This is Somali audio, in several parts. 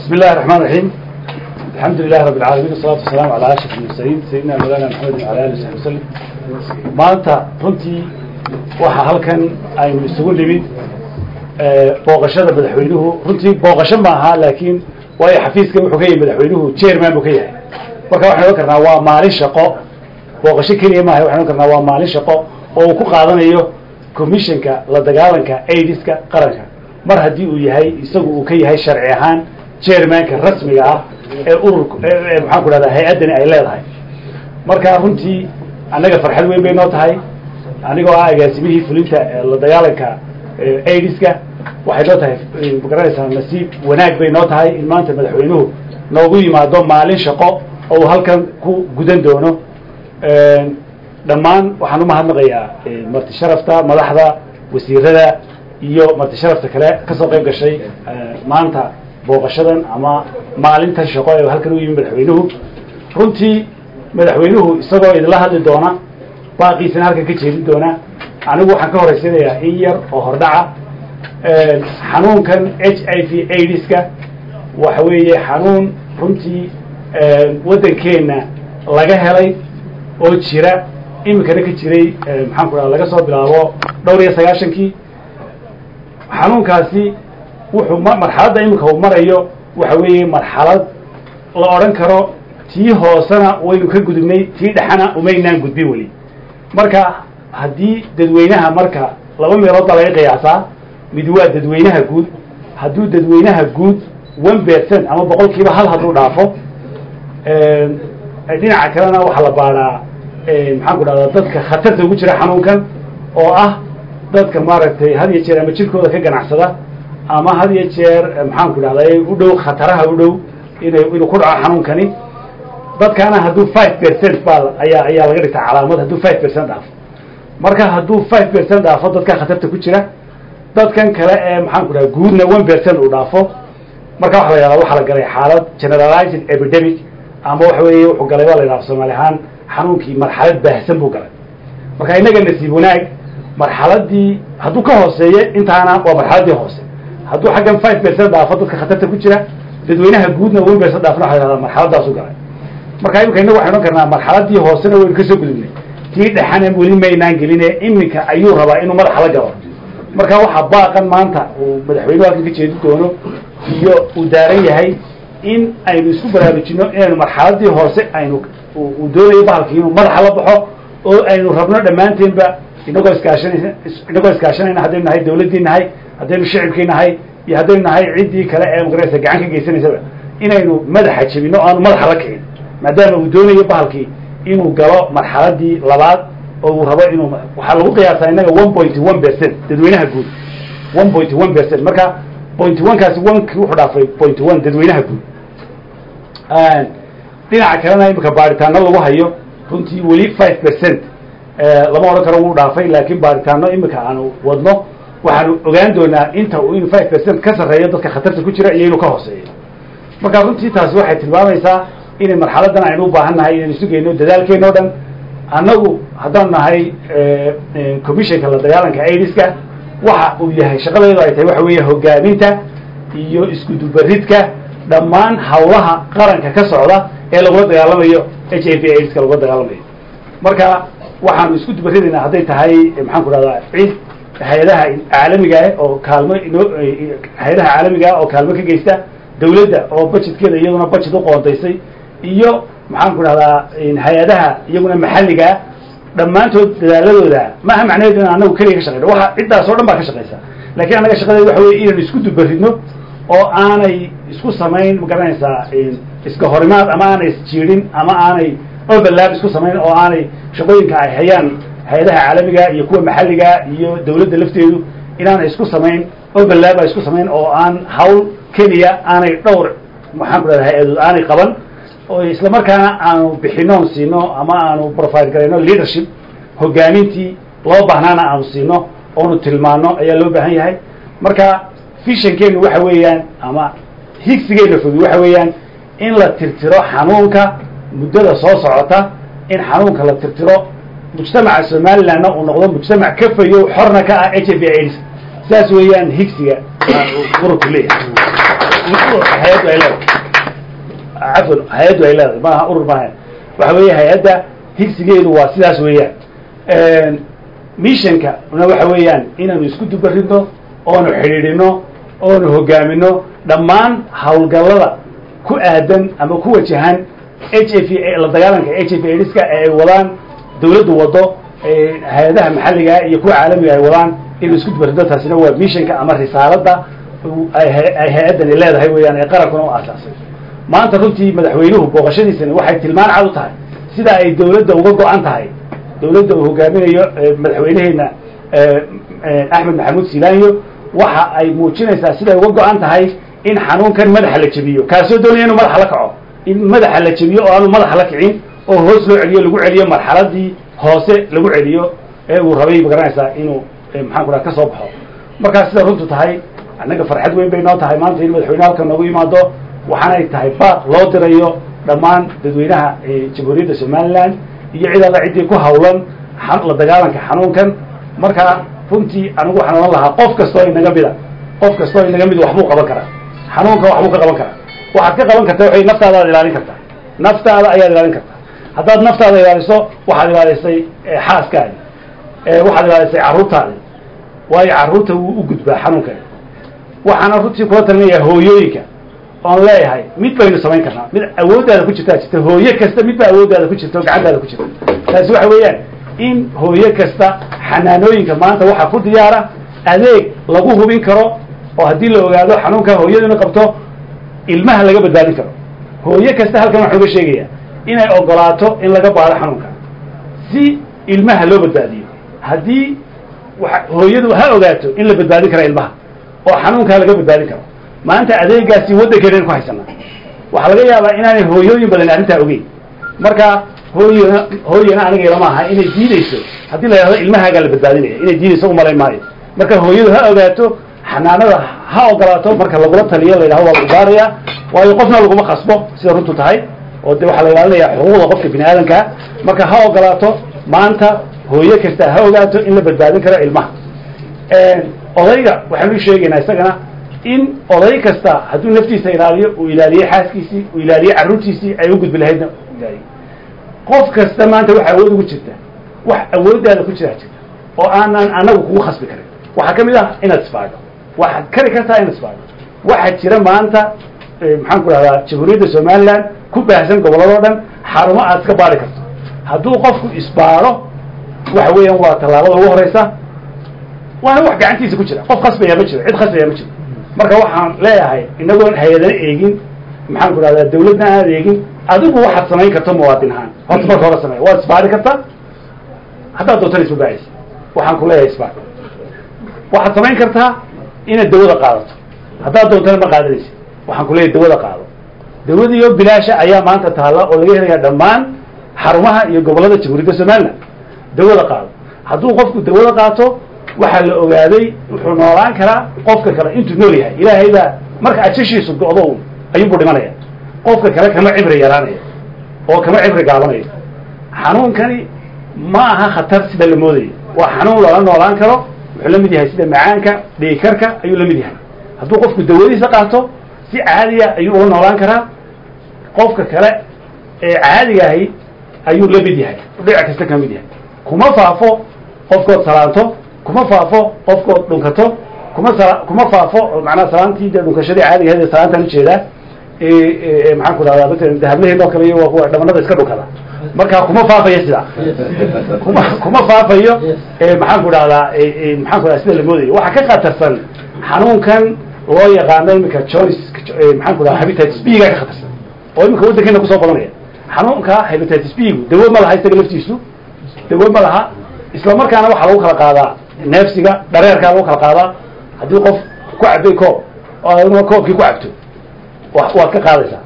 بسم الله الرحمن الرحيم الحمد لله رب العالمين والصلاة والسلام على أشرف المرسلين سيدنا مولانا محمد وعلى آله وصحبه وسلم maanta runtii waxaa halkan aynu isugu nimid booqashada madaxweynuhu runtii booqasho maaha laakiin waayo xafiiska wuxuu ka yahay madaxweynuhu chairman buu ka yahay marka waxaan ohan karnaa waa maalin shaqo booqasho keliya maaha waxaan ohan karnaa waa maalin shaqo oo uu ku qaadanayo commissionka la dagaalanka aidiska qaranka mar haddii uu yahay isagu uu ka yahay sharci ahaan chairmanka rasmiga ah ee ururka ee maxaan ku dhahdaa hay-addani ay leedahay marka runtii annaga farxad weyn bay noo tahay anigoo ah agaasimihii fulinta la dagaalanka aidiska waxay noo tahay magaranaysaa nasiib wanaag bay noo tahay in maanta madaxweynuhu noogu yimaado maalin shaqo oo uu halkan ku gudan doono dhammaan waxaan umahadnaqayaa marti sharafta madaxda wasiirada iyo marti sharafta kale kasoo qayb gashay maanta booqashadan ama maalintan shaqo ee halkan u yimi madaxweynuhu runtii madaxweynuhu isagoo idinla hadli doona baaqiisana halkan ka jeedin doona anigu waxaan ka horeysanayaa in yar oo hordhaca xanuunkan h i v aidiska waxa weeye xanuun runtii waddankeenna laga helay oo jira iminkana ka jiray maxaan ku dhaha laga soo bilaabo dhowr iyo sagaashankii xanuunkaasi wuxuu m marxaladda iminka uu marayo waxa weeye marxalad la odhan karo tii hoosena waynu ka gudubnay tii dhexana umaynaan gudbin weli marka haddii dadweynaha marka laba meelood baa laga qiyaasaa mid waa dadweynaha guud hadduu dadweynaha guud one percent ama boqol kiiba hal hadduu dhaafo dhinaca kalena waxaa la baadhaa maxaan ku dhahdaa dadka khatarta ugu jira xanuunkan oo ah dadka maaragtay had iyo jeer ama jirkooda ka ganacsada ama had iyo jeer maxaan ku dhahday u dhow khataraha u dhow ina inuu ku dhaco xanuunkani dadkaana hadduu five percent baa ayaa ayaa laga dhigtaa calaamad hadduu five percent dhaafo marka hadduu five percent dhaafo dadka khatarta ku jira dadkan kale ee maxaan ku dhaha guudna one percent uu dhaafo marka waxa la yahahda waxaa la galay xaalad generalized epidemic ama waxa weeye wuxuu galay baa la yidhaha soomaali ahaan xanuunkii marxalad baahsan buu galay marka innaga nasiib wanaag marxaladii hadduu ka hooseeyo intaana waa marxaladii hoose hadduu xaggan five percent dhaafo dadka khatarta ku jira dadweynaha guudna one percent dhaafna waxa la yahahda marxaladaasu galay marka imika innagu waxay odhan karnaa marxaladii hoosena waynu kasoo gudubnay tii dhexana weli maynaan geline iminka ayuu rabaa inuu madaxa la galo marka waxaa baaqan maanta uu madaxweynuhu halkan ka jeedi doono iyo uu daaran yahay in aynu isku baraarujino inaynu marxaladii hoose aynu uu doonayo bahalkii inuu madaxa la baxo oo aynu rabno dhammaanteenba inagoo iskaashanaysa inagoo iskaashanayna haddaynu nahay dawladdii nahay haddaynu shicibkii nahay iyo haddaynu nahay ciddii kale ee magaraysa gacan ka geysanaysaba inaynu madaxa jebino o aanu madaxa la kicin maadaama uu doonayo bahalkii inuu galo marxaladii labaad oo uu rabo inuu waxaa lagu qiyaasaa innaga one point one percent dadweynaha guud one point one percent marka point one kaasi onekii wuxuu dhaafay point one dadweynaha guud dhinaca kalena imika baaritaano lagu hayo runtii weli five percent lama odhan karo wuu dhaafay laakiin baaritaano imika aanu wadno waxaanu ogaan doonaa inta uu inuu five percent ka sarreeyo dadka khatarta ku jira iyo inuu ka hooseeyo marka runtii taasi waxay tilmaamaysaa inay marxaladan aynu u baahan nahay inaynu isu geyno dadaalkeena o dhan annagu haddaan nahay commissionka la dagaalanka aidiska waxa uu yahay shaqadeedu ay tahay waxa weeye hogaaminta iyo iskudubaridka dhammaan hawlaha qaranka ka socda ee lagula dagaalamayo h i v aidiska lagula dagaalamayo marka waxaanu isku dubaridaynaa hadday tahay maxaan ku dhahdaa cid hay-adaha caalamiga ah oo kaalmo inoo hay-adaha caalamiga ah oo kaalmo ka geysta dawladda oo budgetkeeda iyaduna budget uqoontaysay iyo maxaan ku dhahdaa hay-adaha iyaguna maxalligaa dhammaantood dadaaladooda maaha macnaheedu in anagu keliya ka shaqeyno waxa ciddaas oo dhan baa ka shaqeysa lakin annaga shaqadeeda waxa weye inaynu isku dubaridno oo aanay isku samayn magaranaysaa iska horimaad ama aanay isjiidin ama aanay overlap isku samayn oo aanay shaqooyinka ay hayaan hay-adaha caalamiga iyo kuwa maxalliga iyo dawladda lafteedu inaanay isku samayn overlap ay isku samayn oo aan hawl keliya aanay dhowr maxaan ku dhahda hay-adood aanay qaban oo isla markaana aanu bixinoon siino ama aanu profile garayno leadership hogaamintii loo baahnaana aanu siino oonu tilmaano ayaa loo baahan yahay marka fishankeenu waxa weeyaan ama higsigeena fogi waxa weeyaan in la tirtiro xanuunka muddada soo socota in xanuunka la tirtiro mujtamaca somalilandna uu noqdo mujtamac ka fayo xorna ka ah h i v aids saas weeyaan higsiga ururku leeyahay hay-addu ay leedahay cafwan hay-addu ay leedahay maaha urur maaha waxa weeye hay-adda higsigeedu waa sidaas weeyaan missionka na waxa weeyaan inaanu isku dubarino oonu xidhiidhino oonu hogaamino dhammaan hawlgallada ku aadan ama ku wajahan h f la dagaalanka h f aids-ka ee ay wadaan dawladdu wado hay-adaha maxalliga iyo kuwa caalamiga ay wadaan inuu isku dubarino taasina waa missionka ama risaaladda ay hay-addani leedahay weeyaan ee qarankuna u aasaasay maanta runtii madaxweynuhu booqashadiisani waxay tilmaan cad u tahay sida ay dawladda uga go-an tahay dawladda uu hogaaminayo madaxweyneheena axmed maxamuud silaanyo waxa ay muujinaysaa siday uga go-an tahay in xanuunkan madaxa la jebiyo kaasoo doonaya inuu madaxa la kaco in madaxa la jebiyo oo aanu madaxa la kicin oo hoos loo celiyo lagu celiyo marxaladii hoose lagu celiyo ee uu rabay magaranaysaa inuu maxaan ku raha ka soo baxo markaa sida runtu tahay annaga farxad weyn bay noo tahay maanta in madaxweyne halkan noogu yimaado waxaanay tahay baaq loo dirayo dhammaan dadweynaha jamhuuriyadda somaliland iyo cid alla ciddii ku hawlan la dagaalanka xanuunkan markaa runtii anigu waxaan ohan lahaa qof kastoo inaga mida qof kastoo inaga mid waxbuu qaban karaa xanuunkan waxbuu ka qaban karaa waxaad ka qaban kartaa waxay naftaada aad ilaalin kartaa naftaada ayaad ilaalin kartaa haddaad naftaada ilaaliso waxaad ilaalisay xaaskaadi waxaad ilaalisay carruurtaadi waayo carruurta wuu u gudbaa xanuunkani waxaana runtii kula talinayaa hooyooyinka oon leeyahay mid baynu samayn karnaa mid awooddaada ku jirtaa jirta hooye kasta mid ba awooddaada ku jirta oo gacantaada ku jirta taasi waxa weeyaan in hooye kasta xanaanooyinka maanta waxaa ku diyaara adeeg lagu hubin karo oo haddii la ogaado xanuunka hooyaduna qabto ilmaha laga badbaadin karo hooye kasta halkan waxaan uga sheegayaa inay ogolaato in laga baado xanuunka si ilmaha loo badbaadiyo haddii hooyadu ha ogaato in la badbaadin kara ilmaha oo xanuunkaa laga badbaadin karo maanta adeegaasi waddankeena ku haysanaa waxaa laga yaabaa inaanay hooyooyin badan arrintaa ogeyn marka hooyana hooyana aniga ilama aha inay diideyso haddii la yidhahdo ilmahaagaa la badbaadinaya inay diideyso umalayn maayo marka hooyadu ha ogaato xanaanada ha ogolaato marka lagula taliyo la yidhahdo waa lagu baaraya waayo qofna laguma khasbo sida runtu tahay oo de waxaa la ilaalinaya xuquuqda qofka bini aadamkaa marka ha ogolaato maanta hooye kasta ha ogaato in la badbaadin karo ilmaha odayga waxaanu sheegaynaa isagana in oday kasta hadduu naftiisa ilaaliyo uu ilaaliyo xaaskiisii uu ilaaliyo carruurtiisii ay u gudbi lahaydna ilaaliyo qof kasta maanta wax awood ugu jirta wax awooddaada ku jiraa jirta oo aanan anagu kugu khasbi karin waxaa ka mid ah inaad isbaadho waxaad kari kartaa inaad isbaadho waxaa jira maanta maxaan ku dhahdaa jamhuuriyadda somaliland ku baahsan gobolladoo dhan xarumo aad iska baari karto hadduu qofku isbaadho waxa weeyaan waa tallaabada ugu horeysa waana wax gacantiisa ku jira qof khasbaya ma jiro cid khasbaya ma jiro marka waxaan leeyahay inagoon hay-adana eegin maxaan ku dhahdaa dawladna aad eegin adigu waxaad samayn karto muwaadin ahaan horta marka hore samey waad isbaari kartaa haddaad doontan isbabaacaysa waxaan ku leeyahay isbaar waxaad samayn kartaa inaad dawada qaadato haddaad doontana ma qaadanaysa waxaan ku leeyahay dawada qaado dawadiiyo bilaasha ayaa maanta taalla oo laga helaya dhammaan xarumaha iyo gobollada jamhuuriyadda somaliland dawada qaado hadduu qofku dawada qaato waxaa la ogaaday wuxuu noolaan karaa qofka kale intuu nool yahay ilaahay baa marka ajashiisu go-do un ayuunbuu dhimanaya qofka kale kama cibri yaraanaya oo kama cibri gaabanayo xanuunkani ma aha khatar sida la moodayo waa xanuun loola noolaan karo wuxuu la mid yahay sida macaanka dhiikarka ayuu la mid yahay hadduu qofku dawadiisa qaato si caadiya ayuu ula noolaan karaa qofka kale ee caadiga ahi ayuu la mid yahay dhinac kasta ka mid yahay kuma faafo qofkood salaanto kuma faafo qofkood dhunkato kuma sala kuma faafo macnaha salaantii dee dhunkashadii caadiga ahayd ee salaantaan ujeedaa maxaan ku dhahdaa matalan dahablaheen oo kale iyo waa kuwa dhamanada iska dhunkada marka kuma faafayo sidaa kuma kuma faafayo maxaan ku dhahdaa maxaan ku dhahda sida la moodayo waxaa ka khatarsan xanuunkan loo yaqaano iminka jones maxaan ku dhahda hepatitis b ga ka khatarsan oo iminka waddankeena kusoo badanaya xanuunka hepatitis b gu dawo ma laha isaga laftiisu dawo ma laha isla markaana waxaa lagu kala qaadaa neefsiga dhareerkaa lagu kala qaadaa haddii qof ku cabay koob oo adna koobkii ku cabto waad ka qaadaysaa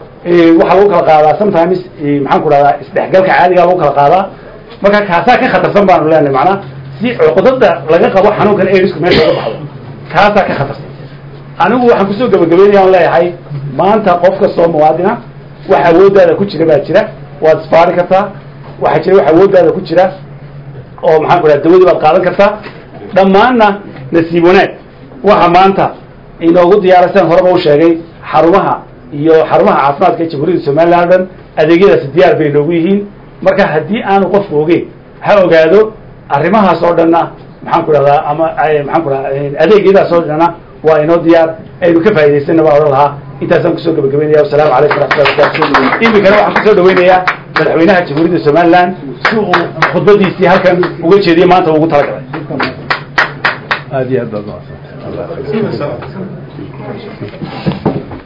waxaa lagu kala qaadaa sometimes maxaan ku dhahdaa isdhexgalka caadigaa lagu kala qaadaa marka kaasaa ka khatarsan baanu leenahay macnaa si cuqdada laga qabo xanuunkan airsku meesha uga baxdo kaasaa ka khatarsan anigu waxaan kusoo gabagabeynaya on leeyahay maanta qof kastoo muwaadina wax awooddaada ku jira baa jira waad isbaari kartaa waxaa jira wax awooddaada ku jira oo maxaan ku dhaha dawadii baad qaadan kartaa dhammaanna nasiib wanaag waxa maanta inoogu diyaarasaan horeba u sheegay xarumaha iyo xarumaha caafimaadka ee jamhuuriyadda somalilan o dhan adeegyadaasi diyaar bay noogu yihiin marka haddii aanu qofku ogeyn ha ogaado arrimahaas oo dhanna maxaan ku dhahdaa ama maxaan ku dhahaa adeegyadaas oo dhanna waa inoo diyaar aynu ka faa'idaysana baa odhan lahaa intaasaan kusoo gabagabeynaya wasalaamu calaykum waraxmatullahi wabarakatu iminkana waxaan kusoo dhaweynayaa madaxweynaha jamhuuriyadda somaliland si uu khudbadiisii halkan uga jeediye maanta ugu talagalay aad iyo aad baad mahadsantahay